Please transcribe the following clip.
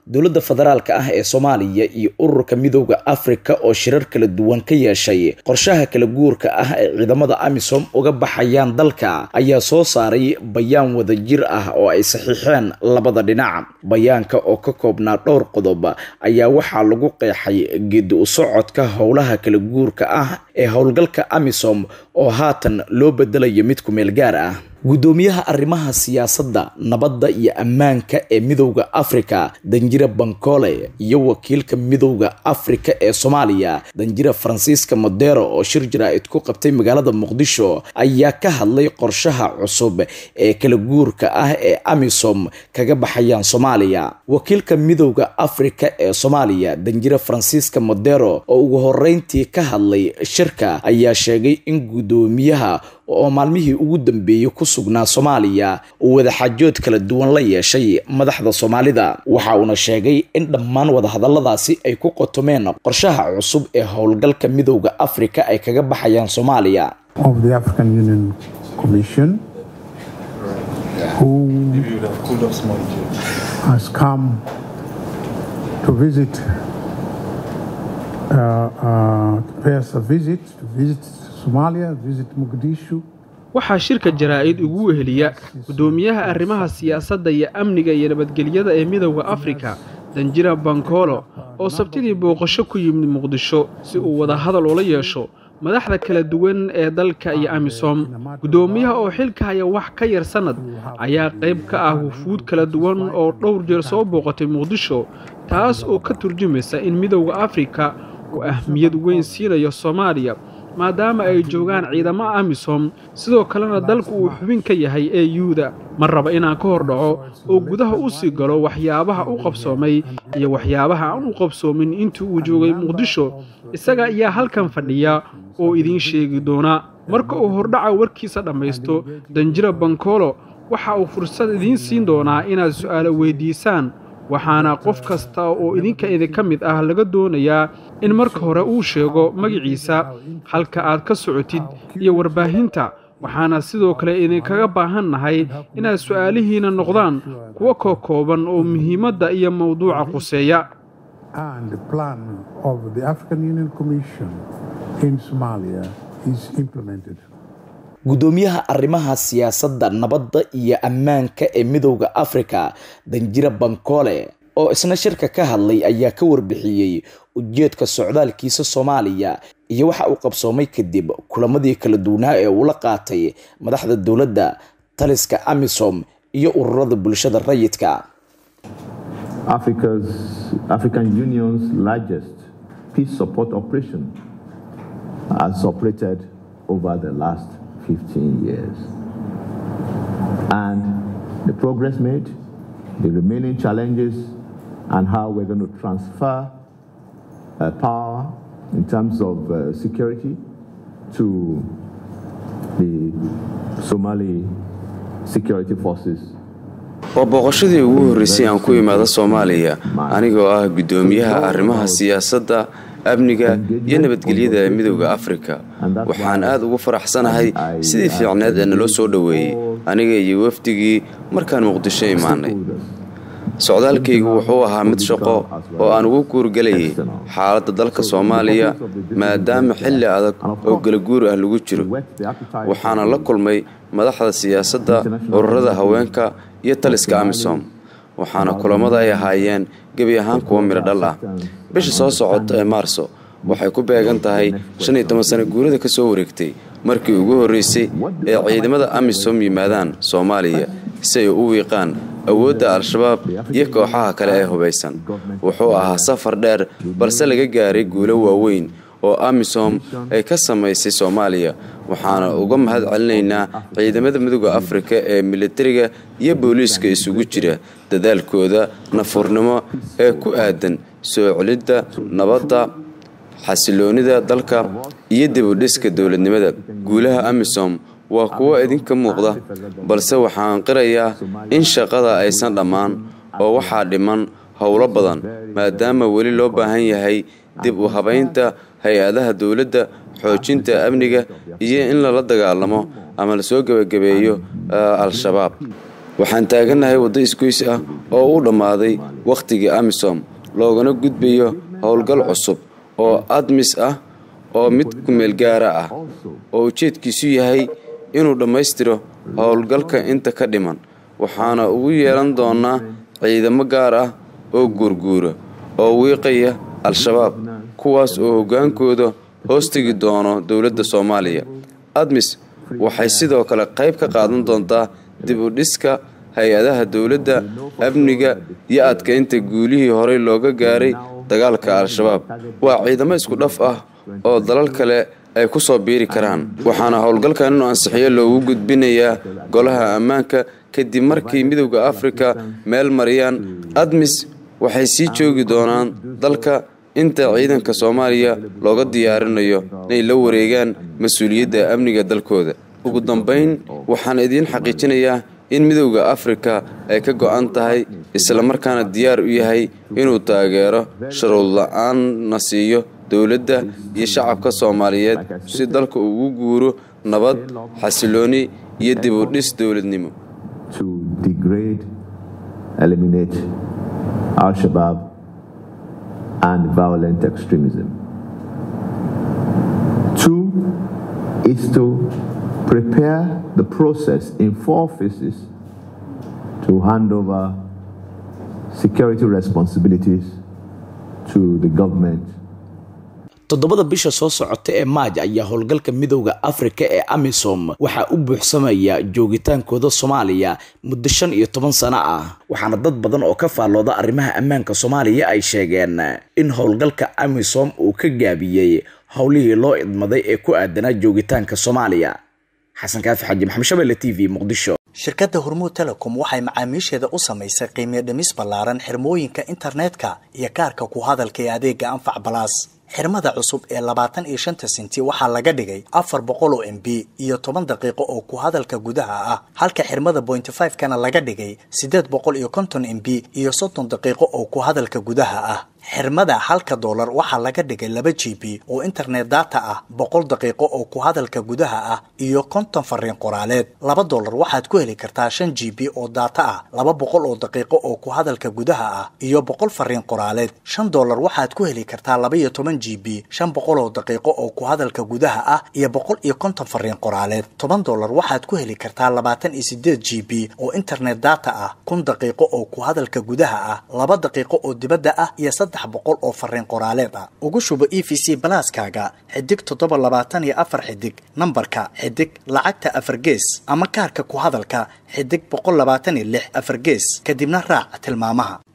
dowladda federaalka ah ee soomaaliya iyo ururka midooda afrika oo shirar kala duwan ka yeeshay qorshaha kala guurka ah ee ciidamada amisom uga baxayaan dalka ayaa soo saaray bayaan wadajir ah oo ay saxiixeen labada dhinac bayaanka oo ka koobnaa dhowr qodob ayaa waxaa lagu qeexay geedi u socodka howlaha kala guurka ah ee howlgalka amisom oo haatan loo bedelayo mid ku meel gaar ah guddoomiyaha arrimaha siyaasadda nabadda iyo ammaanka ee midowda afrika danjira bankole iyo wakiilka midowda afrika ee soomaaliya danjira faransiiska modero oo shir jaraa'id ku qabtay magaalada muqdisho ayaa ka hadlay qorshaha cusub ee kala guurka ah ee amisom kaga baxayaan soomaaliya wakiilka midowda afrika ee soomaaliya danjira faransiiska modero oo ugu horeyntii ka hadlay shirka ayaa sheegay in guddoomiyaha oo maalmihii ugu dambeeyey ku sugnaa soomaaliya uu wadaxaajood kala duwan la yeeshay madaxda soomaalida waxa uuna sheegay in dhammaan wadahadalladaasi ay ku qotomeen qorshaha cusub ee howlgalka midowda afrika ay kaga baxayaan soomaaliya waxaa shirka jaraa'id ugu weheliya guddoomiyaha arrimaha siyaasadda iyo amniga iyo nabadgelyada ee midowda afrika danjira bankolo oo sabtidii booqasho ku yimid muqdisho si uu wadahadal ula yeesho madaxda kala duwan ee dalka iyo amisom guddoomiyaha oo xilka haya wax ka yar sannad ayaa qayb ka ah wufuud kala duwan oo dhowr jeer soo booqatay muqdisho taas oo ka turjumaysa in midowda afrika uu ahmiyad weyn siinayo soomaaliya maadaama ay joogaan ciidamo amisom sidoo kalena dalku uu xubin ka yahay ee yuuda ma raba inaan ka hor dhaco oo gudaha u sii galo waxyaabaha u qabsoomay iyo waxyaabaha aan u qabsoomin intii uu joogay muqdisho isaga ayaa halkan fadhiya oo idiin sheegi doona marka uu hordhaca warkiisa dhammaysto danjira bankolo waxa uu fursad idiin siin doonaa inaad su'aalo weyddiisaan waxaana qof kasta oo idinka idinka mid ah laga doonayaa in marka hore uu sheego magaciisa halka aad ka socotid iyo warbaahinta waxaana sidoo kale idinkaga baahan nahay inaad su'aalihiina noqdaan kuwo kookooban oo muhiimadda iyo mawduuca quseeya guddoomiyaha arrimaha siyaasadda nabadda iyo ammaanka ee midowda afrika danjira bankole oo isna shirka ka hadlay ayaa ka warbixiyey ujeedka socdaalkiisa soomaaliya iyo waxa uu qabsoomay kadib kulamadii kala duwanaa ee uu la qaatay madaxda dowladda taliska amisom iyo ururada bulshada rayidka African Union's largest peace support operation has operated over the last 15 years. And the progress made, the remaining challenges, and how we're going to transfer uh, power in terms of uh, security to the Somali security forces waa booqashadii ugu horreysay aan ku imaado soomaaliya anigoo ah guddoomiyaha arrimaha siyaasadda amniga iyo nabadgelyada ee midowda afrika waxaan aad ugu faraxsanahay sidii fiicneed ee naloo soo dhoweeyey aniga iyo wafdigii markaan muqdisho imaanay socdaalkaygu wuxuu ahaa mid shaqo oo aan ugu guurgelayay xaaladda dalka soomaaliya maadaama xilli adag oo galaguur ah lagu jiro waxaana la kulmay madaxda siyaasadda ururada haweenka iyo taliska amisom waxaana kulammada ay ahaayeen gebi ahaan kuwa midho dhal ah bisha soo socota ee maarso waxay ku beegan tahay shan iyo toban sano guurada ka soo wareegtay markii ugu horreysay ee ciidamada amisom yimaadaan soomaaliya si ay u wiiqaan awoodda al-shabaab iyo kooxaha kale ee hubaysan wuxuu ahaa safar dheer balse laga gaaray guulo waaweyn oo amisom ay ka samaysay soomaaliya waxaana uga mahad celinaynaa ciidamada midooda afrika ee militariga iyo booliiska isugu jira dadaalkooda nafurnimo ee ku aadan soo celidda nabadda xasiloonida dalka iyo dibudhiska dowladnimada guulaha amisom waa kuwo idinka muuqda balse waxaan qirayaa in shaqada aysan dhammaan oo waxaa dhiman howlo badan maadaama weli loo baahan yahay dib u habaynta hay-adaha dowladda xoojinta amniga iyo in lala dagaalamo ama lasoo gebagabeeyo al-shabaab waxaan taagannahay waddo isgoys ah oo u dhammaaday wakhtigii amisom loogana gudbayo howlgal cusub oo admis ah oo mid kumeelgaara ah oo ujeedkiisu yahay inuu dhammaystiro howlgalka inta ka dhiman waxaana ugu yeelan doonaa ciidamo gaar ah oo guurguura oo wiiqaya al-shabaab kuwaas oo hoggaankooda hoostegi doono dowladda soomaaliya admis waxay sidoo kale qayb ka qaadan doontaa dib u dhiska hay-adaha dowladda amniga iyo adkaynta guulihii horey looga gaaray dagaalka al-shabaab waa ciidamo isku dhaf ah oo dalal kale ay ku soo biiri karaan waxaana howlgalkan inuu ansixiyo loogu gudbinayaa golaha ammaanka kadib markii midowda afrika meel mariyaan admis waxay sii joogi doonaan dalka inta ciidanka soomaaliya looga diyaarinayo inay la wareegaan mas-uuliyadda amniga dalkooda ugu dambayn waxaan idiin xaqiijinayaa in midowda afrika ay ka go-an tahay islamarkaana diyaar u yahay inuu taageero sharuud la-aanna siiyo dowladda iyo shacabka soomaaliyeed si dalka ugu guuro nabad xasilooni iyo dib u dhis dowladnimo to degrade, eliminate Al Shabaab and violent extremism. Two is to prepare the process in four phases to hand over security responsibilities to the government toddobada bisha soo socota ee maaj ayaa howlgalka midowda afrika ee amisom waxaa u buuxsamaya joogitaankooda soomaaliya muddo shan iyo toban sano ah waxaana dad badan oo ka faallooda arrimaha ammaanka soomaaliya ay sheegeen in howlgalka amisom uu ka gaabiyey howlihii loo idmaday ee ku aadanaa joogitaanka soomaaliya xasan kaafi xaji maxamed shabelle t v muqdisho shirkadda hormuud telecom waxay macaamiisheeda u samaysay qiimiyo dhimis ballaaran xirmooyinka internetka iyo kaarka ku hadalka ee adeega anfac balaas xirmada cusub ee labaatan iyo shanta senti waxaa laga dhigay afar boqol oo m b iyo toban daqiiqo oo ku hadalka gudaha ah halka xirmada pointy five kana laga dhigay siddeed boqol iyo konton m b iyo soddon daqiiqo oo ku hadalka gudaha ah xirmada halka doolar waxaa laga dhigay laba g b oo internet data ah boqol daqiiqo oo ku hadalka gudaha ah iyo konton fariin qoraaleed laba doolar waxaad ku heli kartaa shan g b oo data ah laba boqol oo daqiiqo oo ku hadalka gudaha ah iyo boqol fariin qoraaleed shan doolar waxaad ku heli kartaa laba iyo toban g b shan boqol oo daqiiqo oo ku hadalka gudaha ah iyo boqol iyo konton fariin qoraaleed toban doolar waxaad ku heli kartaa labaatan iyo sideed g b oo internet data ah kun daqiiqo oo ku hadalka gudaha ah laba daqiiqo oo dibadda ah iyo saddex boqol oo fariin qoraaleed ah ugu shubo e v c balaaskaaga xidig toddoba labaatan iyo afar xidig nambarka xidig lacagta afar gees ama kaarka ku hadalka xidig boqol labaatan iyo lix afar gees kadibna raac tilmaamaha